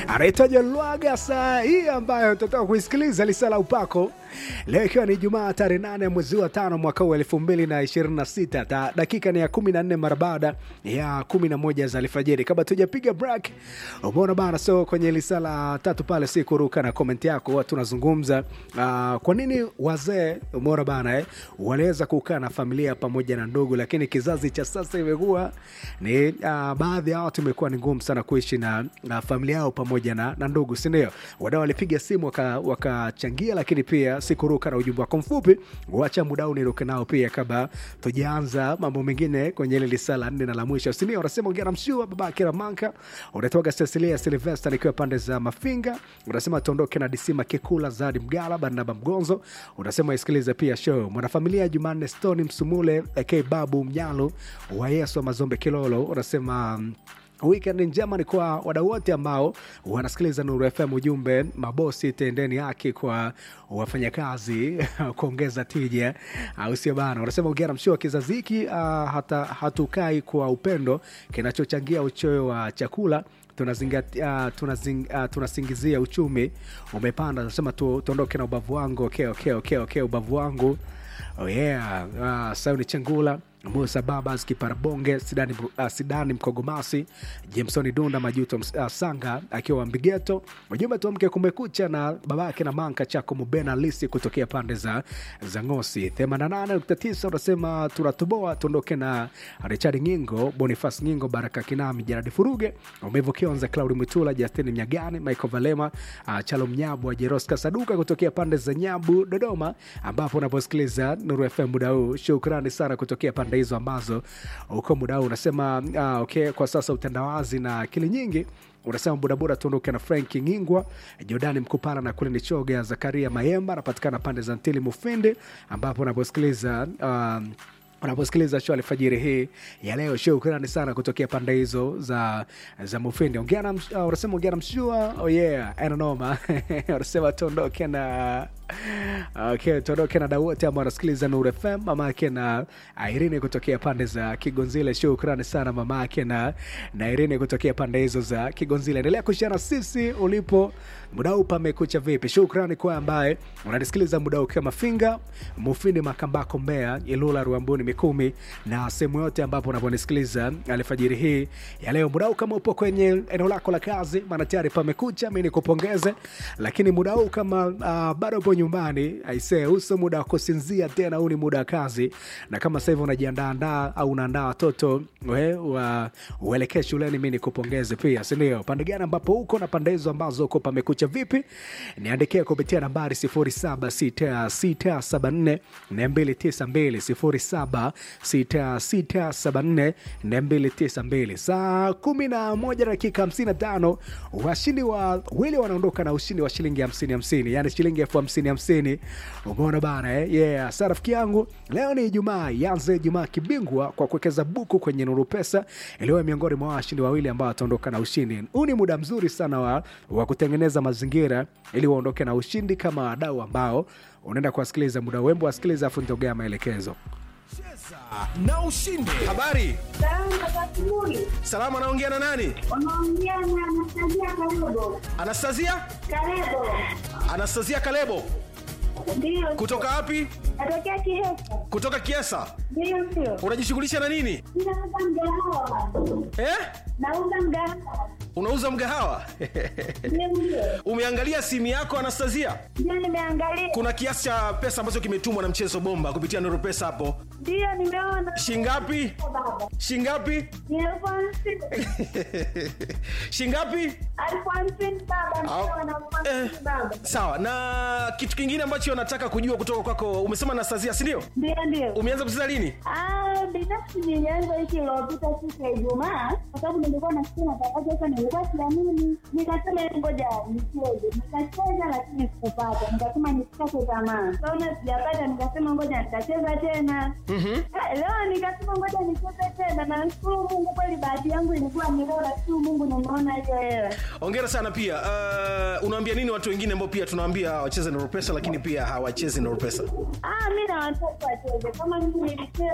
anaitaja Lwaga saa hii ambayo tutatoka kuisikiliza lisala upako leo, ikiwa ni Jumaa tarehe nane mwezi wa tano mwaka huu elfu mbili na ishirini na sita ta dakika ni ya kumi na nne mara baada ya kumi na moja za alfajiri. Kabla tujapiga break, umeona bana, so kwenye lisala tatu pale si kuruka na komenti yako, huwa tunazungumza uh, kwa nini wazee umeona bana eh, waliweza kukaa na familia pamoja na ndugu, lakini kizazi cha sasa imekuwa ni uh, baadhi ya watu imekuwa ni ngumu sana kuishi na, na familia yao pamoja na, na ndugu, si ndio? Wadau walipiga simu wakachangia, waka lakini pia sikuruka na ujumbe wako mfupi, wacha muda huu niruke nao pia kabla tujaanza mambo mengine kwenye ile lisala nne na la mwisho, si ndio? Unasema ongea na mshua baba Kiramanka, unatoka Cecilia Silvester nikiwa pande za Mafinga, unasema tuondoke na Disima Kikula Zadi Mgala Barnaba Mgonzo, unasema isikilize pia show mwanafamilia Jumanne Stone Msumule AK Babu Mnyalo wa Yesu wa Mazombe Kilolo, unasema Weekend njema ni kwa wadau wote ambao wanasikiliza Nuru FM. Ujumbe mabosi, tendeni haki kwa wafanyakazi kuongeza tija, au sio bana? Wanasema ongea na mshua kizazi hiki, uh, hata hatukai kwa upendo kinachochangia uchoyo wa chakula tunazingatia uh, tunazing, uh, tunasingizia uchumi umepanda. Nasema tu, tuondoke na ubavu wangu. Okay, okay, okay, okay, ubavu wangu oh yeah. Uh, Sauni Chengula Musa Babas Kiparabonge Sidani, uh, Sidani Mkogomasi Jamesoni Dunda Majuto uh, Sanga akiwa Mbigeto. Ujumbe tuamke kumekucha na babake na manka chako Mubena Lisi kutokea pande za za Ngosi 88.9 unasema tunatoboa tuondoke na Richard Ngingo Bonifas Ngingo Baraka Kinami Jaradi Furuge Umevu Kionza Claudi Mwitula Justin Mnyagani Michael Valema uh, Chalo Mnyabu Jeroska Saduka kutokea pande za Nyabu Dodoma, ambapo unaposikiliza Nuru FM muda huu. Shukrani sana kutokea pande hizo ambazo uko muda huu unasema uh, okay, kwa sasa utandawazi na akili nyingi unasema bodaboda tuondoke na Frank Ngingwa, Jordani Mkupala na kule ni Choga Zakaria Mayemba anapatikana pande za Ntili Mufindi, ambapo unaposikiliza um, unaposikiliza show alfajiri hii ya leo. Shukrani sana kutokea pande hizo za za Mufindi. Ongea na uh, unasema ongea na mshua. Oh yeah, ananoma unasema tuondoke na okay, tuondoke na dau wote ambao wanasikiliza Nuru FM, mama yake na Irene kutokea pande za Kigonzile. Shukrani sana mama yake na na Irene kutokea pande hizo za Kigonzile. Endelea kushana sisi ulipo muda huu, pamekucha vipi? Shukrani kwa ambaye unanisikiliza muda huu kama Finga, Mufindi, Makambako, Mbeya, Ilula, Ruambuni, Mikumi na sehemu yote ambapo unaponisikiliza alfajiri hii ya leo. Muda huu kama upo kwenye eneo lako la kazi, maana tayari pamekucha, mimi nikupongeze. Lakini muda huu kama uh, bado upo nyumbani, aisee, uso muda wa kusinzia tena, huu ni muda wa kazi. Na kama sasa hivi unajiandaa au unaandaa watoto we wa uelekee shuleni, mimi nikupongeze pia, si ndio? Pande gani ambapo uko na pande hizo ambazo uko pamekucha vipi? Niandikie kupitia nambari 076674 292 076674 saa kumi na moja dakika hamsini na tano washindi wawili wanaondoka na ushindi wa shilingi hamsini hamsini yani shilingi elfu hamsini hamsini umeona bana eh? yeah. Sa rafiki yangu, leo ni Ijumaa, yanze Ijumaa kibingwa kwa kuwekeza buku kwenye Nuru Pesa iliyo miongoni mwa washindi wawili ambao wataondoka na ushindi. Huu ni muda mzuri sana wa, wa kutengeneza mazingira ili waondoke na ushindi kama wadau ambao unaenda kuwasikiliza muda wembo wasikiliza, afu nitogea maelekezo Cheza na ushinde. Habari salama, anaongea na nani? Unaongea na Anastasia Kalebo. Anastasia, Kalebo. Anastasia Kalebo Ndio. kutoka wapi? Natokea Kihesa. Kutoka Kiesa. Ndio sio. Unajishughulisha na nini Ninauza mgahawa. eh? Nauza mgahawa. Unauza mgahawa Ndio ndio. umeangalia simu yako Anastasia? Ndio nimeangalia. Kuna kiasi cha pesa ambacho kimetumwa na mchezo bomba kupitia Nuru Pesa hapo, Ndio nimeona. shingapi? Baba. Shingapi? Ni elfu hamsini. shingapi? Elfu hamsini baba. Au- Ndio na elfu eh, hamsini baba. sawa. Na kitu kingine ambacho nataka kujua kutoka kwako, umesema Anastasia, si ndio? Ndio ndio. Umeanza kucheza lini? Ah, binafsi nilianza wiki iliyopita siku ya Ijumaa kwa sababu nilikuwa nasikia matangazo sasa, nilikuwa siamini, nikasema ngoja nicheze. Nikacheza lakini sikupata, nikasema nisikate tamaa. Kaona sijapata, nikasema ngoja nitacheza tena. Ah, Leo nikasema ngoja nicheze tena, na nashukuru Mungu kweli, bahati yangu ilikuwa ni leo, nashukuru Mungu nimeona hiyo hela. Hongera sana pia. Uh, unawaambia nini watu wengine ambao pia tunawaambia wacheze Nuru Pesa lakini pia hawachezi Nuru Pesa? Ah, mi na watoto wacheze kama mimi nilicheza